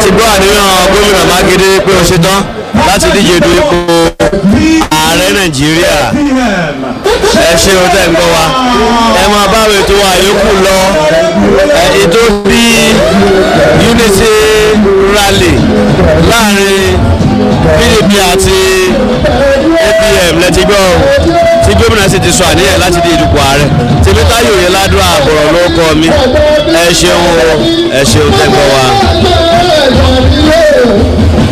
ti gbọ́ àníyàn gómìnà mákindé pé ó ṣetán láti díje du ipò ààrẹ nàìjíríà ẹ ṣe o tẹ́ ń gbọ́ wa ẹ máa bá àwọn ètò wa yòókù lọ ẹ ètò bí unity rally láàrin pdp àti apm lẹ́tí gbọ́ tí gómìnà sì ti sọ àníyàn láti di ìdìbò ààrẹ tèmítáyò yẹn ládùúrà àbọ̀rọ̀ ló kọ́ mi ẹ ṣeun o ẹ ṣeun tẹ́ ń gbọ́ wa.